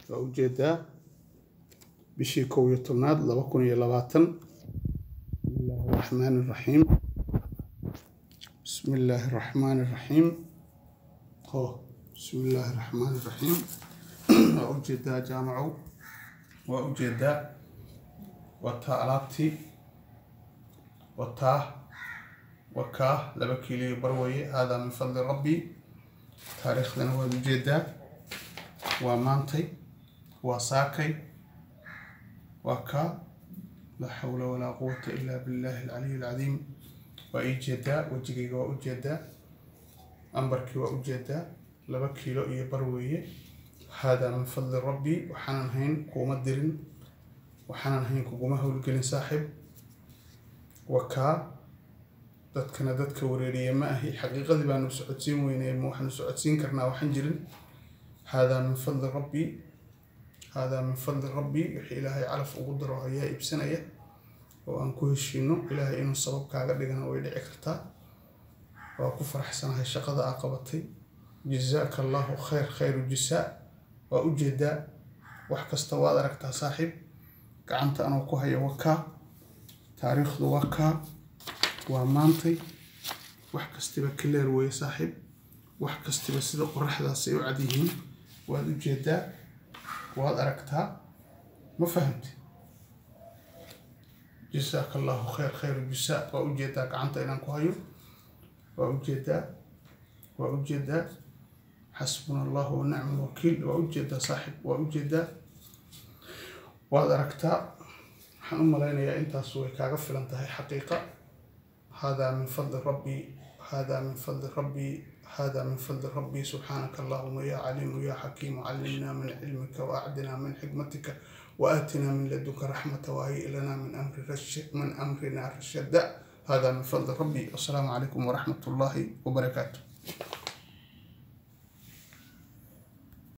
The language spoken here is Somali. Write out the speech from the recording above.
waa ujeedaa bishii kow iyo tobnaad laba kun iyo labaatan bismillaahi raxmaani raxiim bismi illaahi raxmaani raxiim o bismi illaahi raxmaani raxiim waa ujeedaa jaamacow waa ujeedaa wataa alaabtii wataa wakaa laba kiiliyo barwaye haadaa min fadli rabbi taariikhdana waad ujeedaa waa maantay waa saakay waa kaa laa xawla walaa quwata ilaa billahi alcaliy alcadiim waa ii jeedaa wejigayga waa ujeedaa ambarkii waa ujeedaa laba kiilo iyo bar weeye haadaa min fadli rabbi waxaanan hayn kuuma dirin waxaanan hayn kuguma howlgelin saaxib wakaa dadkana dadka wareeriye ma ahi xaqiiqadii baanu socodsiin weynay ma waxaanu socodsiin karnaa waxaan jirin haadaa min fadli rabbi haadaa min fadli rabbi wixii ilaahay calaf ugu daro ayaa iibsanaya oo aan ku heshiino ilaahay inuu sabab kaaga dhigana way dhici kartaa waa ku faraxsanahay shaqada aa qabatay jazaaka allahu khayr khayru jisaa waa ujeedaa wax kasta waad aragtaa saaxiib gacanta anoo ku haya wakaa taariikhdu waa kaa waa maantay wax kastiba kaleer weeye saaxiib wax kastiba sida qoraxdaasay u cad yihiin waad ujeedaa waad aragtaa ma fahamti jasaaka allahu khayr khayru jisaa waa ujeedaa gacanta inaan ku hayo waa ujeedaa waa ujeedaa xasbuna allahu wa nicma alwakiil waa ujeedaa saaxiib waa ujeedaa waad aragtaa waxaan u malaynayaa intaas way kaaga filan tahay xaqiiqa haadaa min fadli rabbi haadaa min fadli rabbi hada min fadli rabbi subxaanaka allahuma ya caliimu ya xakiimu callimna min cilmika waacdina min xikmatika waatina min ladunka raxmata waayi lana min min amrina rashada hada min fadli rabbi wasalaamu calaykum waraxmat ullaahi wabarakaatu